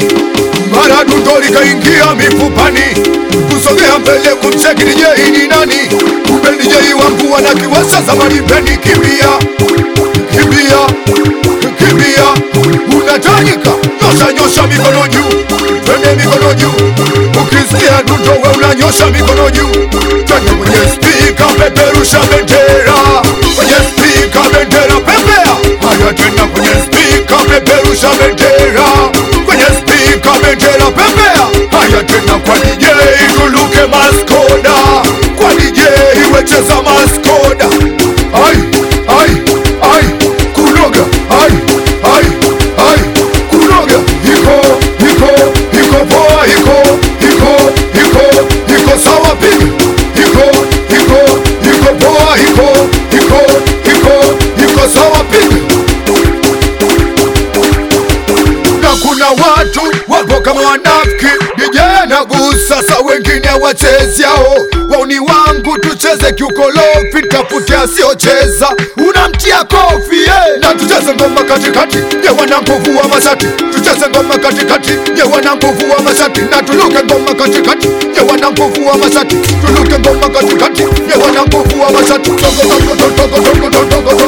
mara dundo likaingia mifupani, kusogea mbele kumcheki DJ ni nani? Kumbe DJ wangu wanakiwasha zamani peni. Kimbia, kimbia, kimbia, unatajika nyosha, nyosha mikono juu, twende mikono juu, ukisikia dundo we unanyosha mikono juu, twende kwenye spika, peperusha bendera kwenye spika, bendera pepea, haya tena kwenye spika, peperusha bendera kwenye spika, bendera pepea, haya tena kwa DJ tuluke maskoda, kwa DJ wecheza maskoda, ai ai ai kunoga, ai ai ai kunoga, iko iko iko poa, iko iko iko iko sawa piga, iko iko iko poa, iko iko iko iko sawa piga na kuna watu wapo kama wanafiki, DJ anagusa sa wengine wachezi yao. Wauni wangu tucheze kiukolofi, tafute asiocheza, unamtia kofi yeah. Na tucheze ngoma katikati, ye wana nguvu wa mashati, tucheze ngoma katikati, ye wana nguvu wa mashati, na tuluke ngoma katikati, ye wana nguvu wa mashati, tuluke ngoma katikati, ye wana nguvu wa mashati, togo togo togo togo togo togo